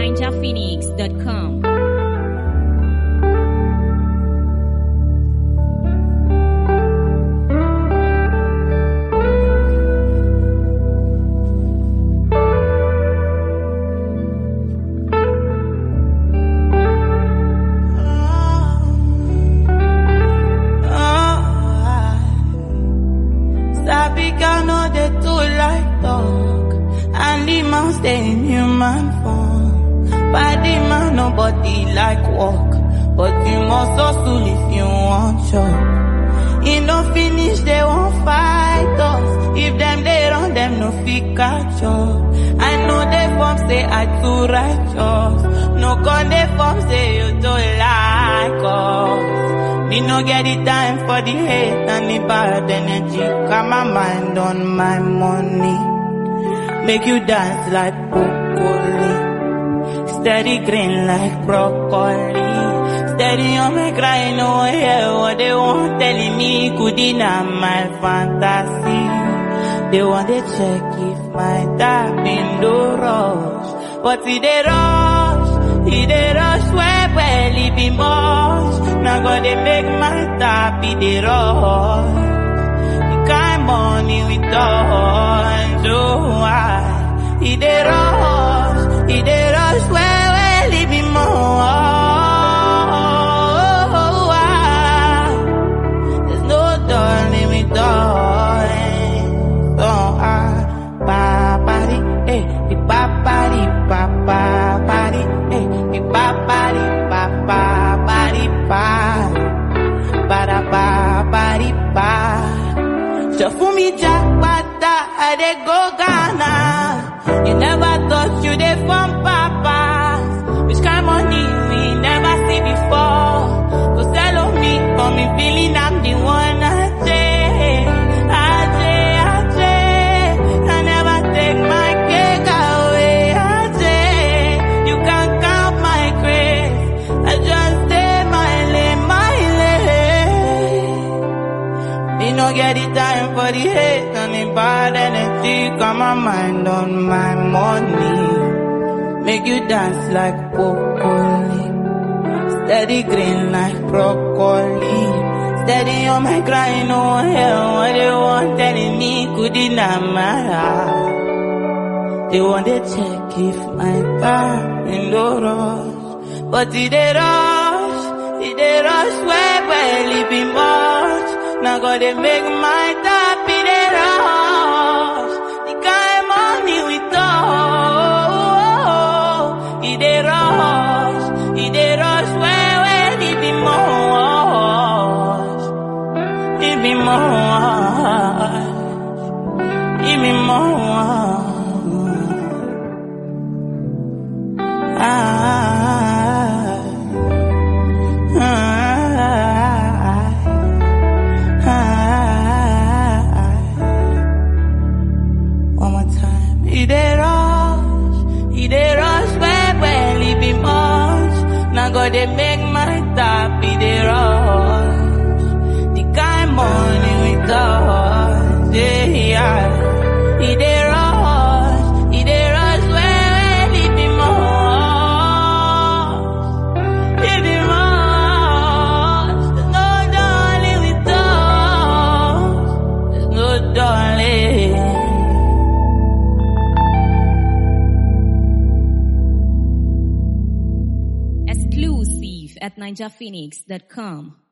ninjaphoenix.com. Sabi girl no dey too like talk And the man stay in human form Body man nobody like walk But you must hustle if you want chop E no finish they won't fight us If them they run them no fit catch up I know they form say I too righteous No con they form say you too like us me no get the time for the hate and the bad energy. Got my mind on my money. Make you dance like broccoli. Steady green like broccoli. Steady on me crying, no hear what they want telling me. Could deny my fantasy. They want to check if my tap in the rush. But if they rush, if they rush, where well, it be much. Now go they make my tap in the rush. The kind money we touch, oh I. If they rush, if they rush, where well, it be more. There's no darling we darling. So I, ba body, eh, the ba body, ba ba body, eh, the ba body, ba ba body, ba, ba da ba body, ba. So for me, Jackpata, I dey go Ghana. You never thought you dey from papas. Which kind money we never see before. Go sell on me, for me feeling I'm the one I take. I take, I take. I never take my cake away. I take. You can count my grace. I just stay my lane, my lane. Me no get the time for the hate and the bad energy. Got my mind on my money. Make you dance like broccoli. Steady green like broccoli. Steady on my crying, no hell. What they want telling me could deny my heart. They want to check if my time in the rush. But if they rush, if they rush, where well it be much. Now go they make my tap in the rush. The kind money we touch. If they rush, if they rush, where well it be much. It be much. It be much. One more time. He dey rush, he dey rush, where well it be much. Now go they make my tap, he dey rush. The kind money we touch, yeah, yeah. He dey rush, he dey rush, where well it be much. It be much. There's no darling we touch. There's no darling. Exclusive at ninjaphoenix.com.